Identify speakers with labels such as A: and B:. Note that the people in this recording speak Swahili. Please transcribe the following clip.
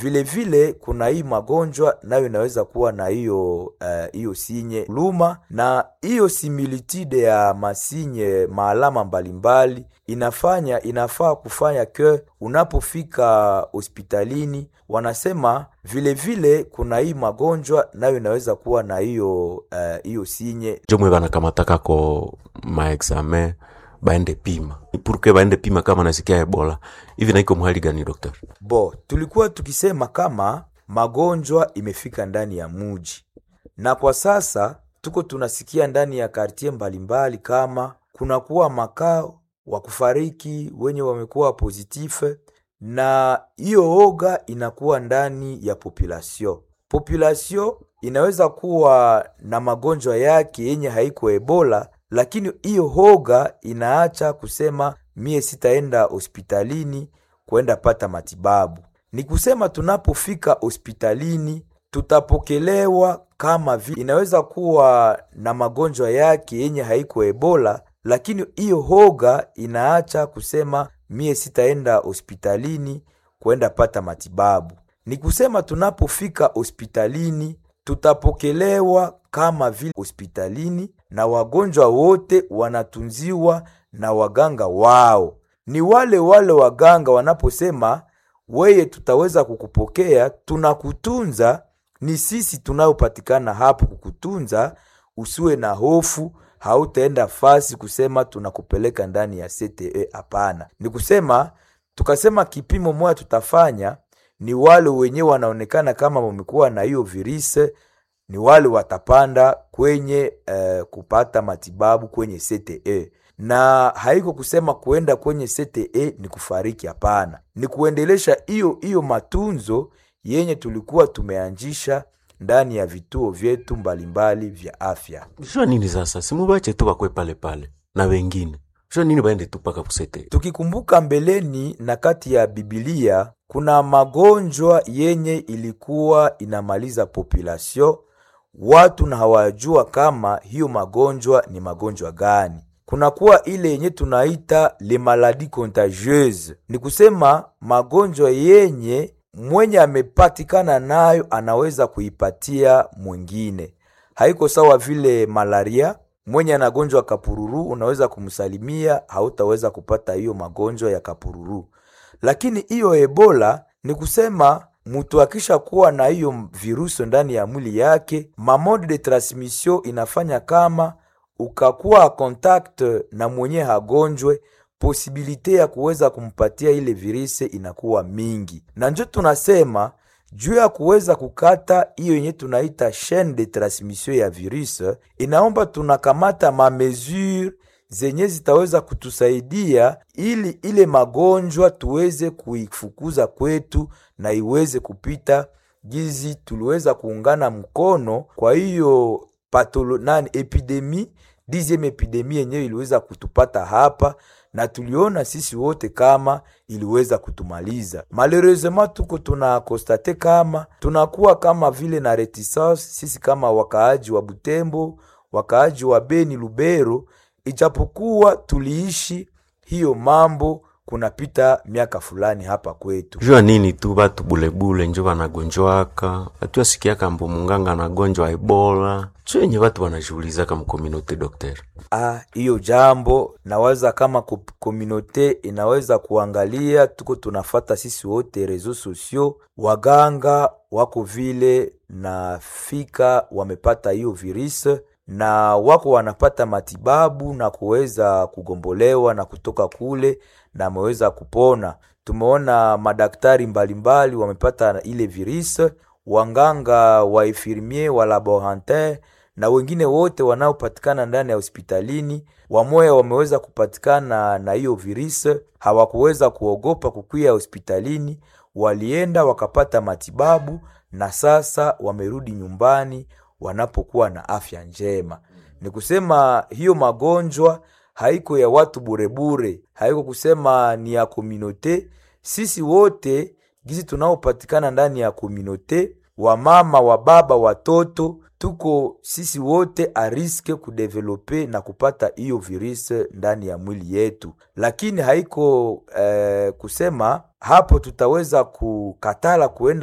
A: vile vile kuna hii magonjwa nayo inaweza kuwa na hiyo hiyo uh, sinye luma, na hiyo similitude ya masinye maalama mbalimbali inafanya inafaa kufanya ke unapofika hospitalini wanasema vile vile kuna hii magonjwa nayo inaweza kuwa na hiyo hiyo uh, sinye
B: jomwe banakamataka ko maexamen baende pima purke baende pima kama nasikia ebola hivi naiko mhali gani doktor
A: bo tulikuwa tukisema kama magonjwa imefika ndani ya muji na kwa sasa tuko tunasikia ndani ya kartie mbalimbali kama kunakuwa makao wa kufariki wenye wamekuwa pozitife na hiyo oga inakuwa ndani ya population population inaweza kuwa na magonjwa yake yenye haiko ebola lakini hiyo hoga inaacha kusema mie sitaenda hospitalini kwenda pata matibabu. Ni kusema tunapofika hospitalini tutapokelewa kama vile inaweza kuwa na magonjwa yake yenye haiko ebola, lakini hiyo hoga inaacha kusema mie sitaenda hospitalini kwenda pata matibabu. Ni kusema tunapofika hospitalini tutapokelewa kama vile hospitalini na wagonjwa wote wanatunziwa na waganga wao. Ni wale wale waganga wanaposema weye, tutaweza kukupokea, tunakutunza. Ni sisi tunayopatikana hapo kukutunza, usiwe na hofu, hautaenda fasi kusema tunakupeleka ndani ya CTE. Hapana, ni kusema tukasema kipimo moja tutafanya ni wale wenyewe wanaonekana kama wamekuwa na hiyo virusi ni wale watapanda kwenye uh, kupata matibabu kwenye CTE, na haiko kusema kuenda kwenye CTE ni kufariki. Hapana, ni kuendelesha hiyo hiyo matunzo yenye tulikuwa tumeanjisha ndani ya vituo vyetu mbalimbali vya afya.
B: jua nini sasa simubache tu bakwe pale pale na wengine jua nini baende tu paka kusete
A: Tukikumbuka mbeleni na kati ya Bibilia kuna magonjwa yenye ilikuwa inamaliza population watu na hawajua kama hiyo magonjwa ni magonjwa gani. Kunakuwa ile yenye tunaita le maladie contagieuse, ni kusema magonjwa yenye mwenye amepatikana nayo anaweza kuipatia mwingine. Haiko sawa vile malaria, mwenye anagonjwa kapururu unaweza kumsalimia, hautaweza kupata hiyo magonjwa ya kapururu. Lakini hiyo ebola ni kusema mtu akisha kuwa na hiyo virusi ndani ya mwili yake, mamode de transmission inafanya kama ukakuwa contact na mwenye hagonjwe, posibilite ya kuweza kumpatia ile virusi inakuwa mingi, na njo tunasema juu ya kuweza kukata hiyo yenye tunaita chaine de transmission ya virus, inaomba tunakamata mamesure zenye zitaweza kutusaidia ili ile magonjwa tuweze kuifukuza kwetu na iweze kupita gizi tuliweza kuungana mkono. Kwa hiyo patolo nani epidemi dixieme epidemi yenyewe iliweza kutupata hapa na tuliona sisi wote kama iliweza kutumaliza. Malheureusement tuko tuna konstate kama tunakuwa kama vile na reticence sisi kama wakaaji wa Butembo, wakaaji wa Beni, Lubero, ijapokuwa tuliishi hiyo mambo kunapita miaka fulani hapa kwetu.
B: jua nini tu batu bulebule njo banagonjwaka batu asikiaka mbo munganga anagonjwa ebola cho yenye batu banashugulizaka mkominote dokter
A: Ah, hiyo jambo nawaza kama ko- kominote inaweza kuangalia, tuko tunafata sisi wote reseaux sociaux, waganga wako vile na fika wamepata hiyo virus na wako wanapata matibabu na kuweza kugombolewa na kutoka kule na ameweza kupona. Tumeona madaktari mbalimbali wamepata ile virus, wanganga wa infirmier wa laborantin na wengine wote wanaopatikana ndani ya hospitalini, wamoya wameweza kupatikana na hiyo virus, hawakuweza kuogopa kukwia hospitalini, walienda wakapata matibabu na sasa wamerudi nyumbani wanapokuwa na afya njema. Ni kusema hiyo magonjwa haiko ya watu burebure, haiko kusema ni ya kominote. Sisi wote gizi tunaopatikana ndani ya kominote, wamama, wababa, watoto, tuko sisi wote a riske kudevelope na kupata hiyo virus ndani ya mwili yetu, lakini haiko eh, kusema hapo tutaweza kukatala kuenda